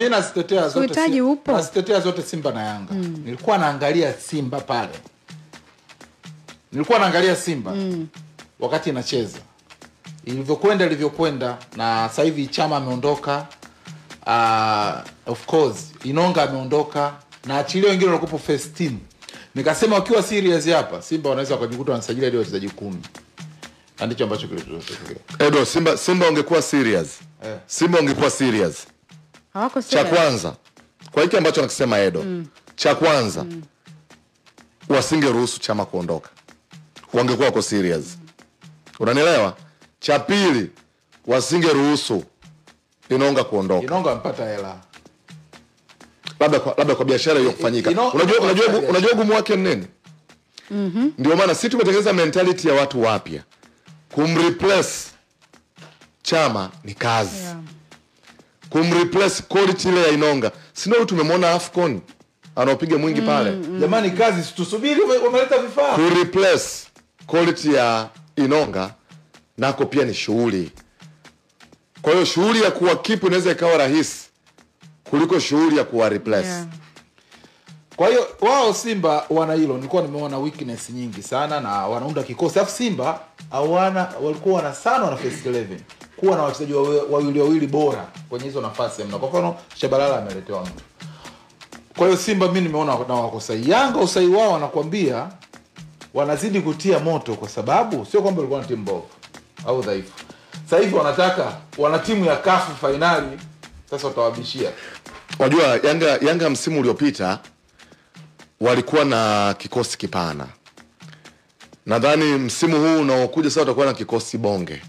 mi nazitetea zote, Uhitaji si- upo. nazitetea zote Simba na Yanga. Nilikuwa naangalia Simba pale, nilikuwa naangalia Simba wakati inacheza ilivyokwenda ilivyokwenda, na sasa hivi Chama ameondoka, uh, of course Inonga ameondoka na achilia wengine walikuwa first team. Nikasema wakiwa serious hapa Simba wanaweza wakajikuta wanasajili hadi wachezaji kumi, na ndicho ambacho kilitokea. Edo, Simba Simba ungekuwa serious. Eh. Simba ungekuwa serious. hawako Cha serious. kwanza kwa hiki ambacho nakisema Edo, cha kwanza wasingeruhusu chama kuondoka, wangekuwa wako serious. Unanielewa? Cha pili wasingeruhusu Inonga kuondoka, Inonga amepata hela labda kwa, labda kwa biashara hiyo kufanyika. Ino- Unajua, Ino- unajua, biashara. unajua ugumu wake ni nini? Ndio maana si tumetengeneza mentality ya watu wapya, kumreplace chama ni kazi Yeah. kumreplace quality ile ya Inonga. Si ndio tumemwona Afcon anaopiga mwingi pale, jamani, kazi situsubiri, wame- wameleta vifaa kureplace quality ya Inonga nako pia ni shughuli. Kwa hiyo shughuli ya kuwa kipu inaweza ikawa rahisi kuliko shughuli ya kuwa replace. Yeah. Kwa hiyo wao Simba wana hilo, nilikuwa nimeona weakness nyingi sana na wanaunda kikosi. Alafu Simba hawana walikuwa wana sana wana first 11 kuwa na wachezaji wawe- wawili wawili bora kwenye hizo nafasi mna. Kwa mfano Shabalala ameletewa mtu. Kwa hiyo Simba mimi nimeona na wako sahihi. Yanga usahihi wao wanakwambia wanazidi kutia moto kwa sababu sio kwamba walikuwa na timu mbovu au dhaifu. Sasa hivi wanataka wana timu ya kafu fainali, sasa watawabishia. Unajua Yanga, Yanga msimu uliopita walikuwa na kikosi kipana. Nadhani msimu huu unaokuja sasa watakuwa na kikosi bonge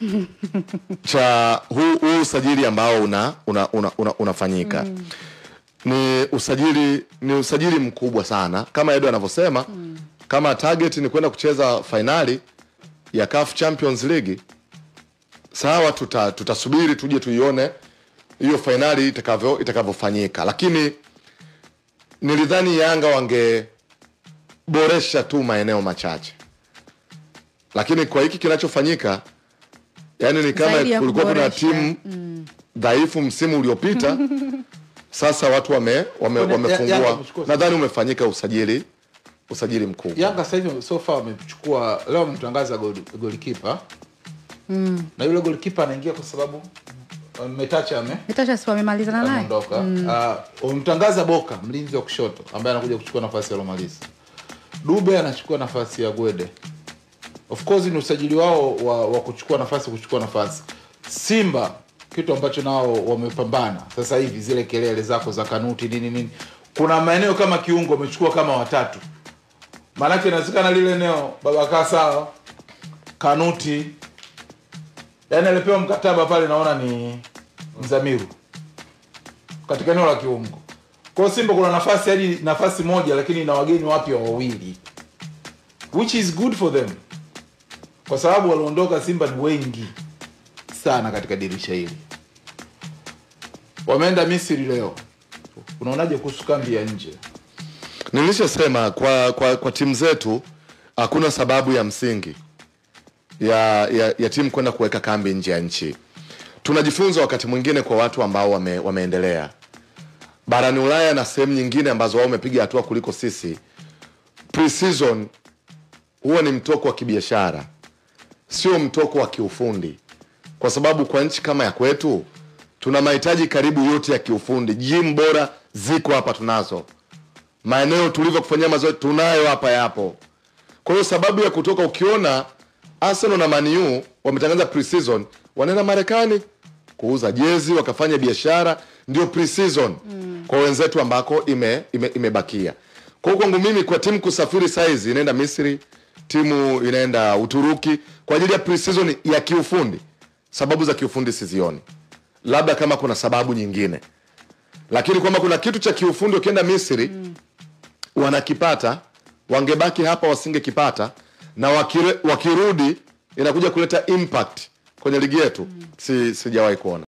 cha huu, huu usajili ambao una, una, una, una, unafanyika ni usajili ni usajili mkubwa sana kama Edo anavyosema kama target ni kwenda kucheza fainali ya CAF Champions League sawa, tuta, tutasubiri tuje tuione hiyo fainali itakavyo itakavyofanyika, lakini nilidhani Yanga wangeboresha tu maeneo machache, lakini kwa hiki kinachofanyika, yani ni kama Zaidi ya kulikuwa kuna kuboresha. timu dhaifu msimu uliopita sasa watu wame, wame, Yanga wamefungua. wamechukua- Nadhani umefanyika usajili usajili mkubwa. Yanga sasa hivi so far wamechukua leo wamemtangaza goli- golikipa na yule golikipa anaingia kwa sababu uh, Metacha ame Natasha si wamemalizana naye ameondoka. Ah, Wamemtangaza Boka mlinzi wa kushoto ambaye anakuja kuchukua nafasi ya Lomalisa. Dube anachukua nafasi ya Gwede. Of course ni usajili wao wa, wa kuchukua nafasi kuchukua nafasi. Simba kitu ambacho nao wamepambana sasa hivi, zile kelele zako za kanuti nini nini, kuna maeneo kama kiungo wamechukua kama watatu, maanake inawezekana lile eneo Babakaa sawa, Kanuti yani alipewa mkataba pale, naona ni Mzamiru katika eneo la kiungo. Kwa hiyo Simba kuna nafasi hadi nafasi moja, lakini ina wageni wapya wawili, which is good for them, kwa sababu waliondoka Simba ni wengi sana katika dirisha hili. Wameenda Misri leo. Unaonaje kuhusu kambi ya nje? Nilishasema kwa, kwa, kwa timu zetu hakuna sababu ya msingi ya, ya, ya timu kwenda kuweka kambi nje ya nchi. Tunajifunza wakati mwingine kwa watu ambao wame, wameendelea barani Ulaya na sehemu nyingine ambazo wao wamepiga hatua kuliko sisi. Pre-season huwa ni mtoko wa kibiashara, sio mtoko wa kiufundi, kwa sababu kwa nchi kama ya kwetu tuna mahitaji karibu yote ya kiufundi. Gym bora ziko hapa, tunazo maeneo tulivyo kufanyia mazoezi tunayo hapa, yapo. Kwa hiyo sababu ya kutoka, ukiona Arsenal na Man U wametangaza pre-season, wanaenda Marekani kuuza jezi, wakafanya biashara, ndio pre-season kwa wenzetu ambako ime, ime, imebakia. Kwa hiyo kwangu mimi, kwa timu kusafiri saizi, inaenda Misri, timu inaenda Uturuki kwa ajili ya pre-season ya kiufundi. Sababu za kiufundi sizioni, labda kama kuna sababu nyingine, lakini kwamba kuna kitu cha kiufundi ukienda Misri wanakipata wangebaki hapa wasingekipata na wakire, wakirudi inakuja kuleta impact kwenye ligi yetu si sijawahi kuona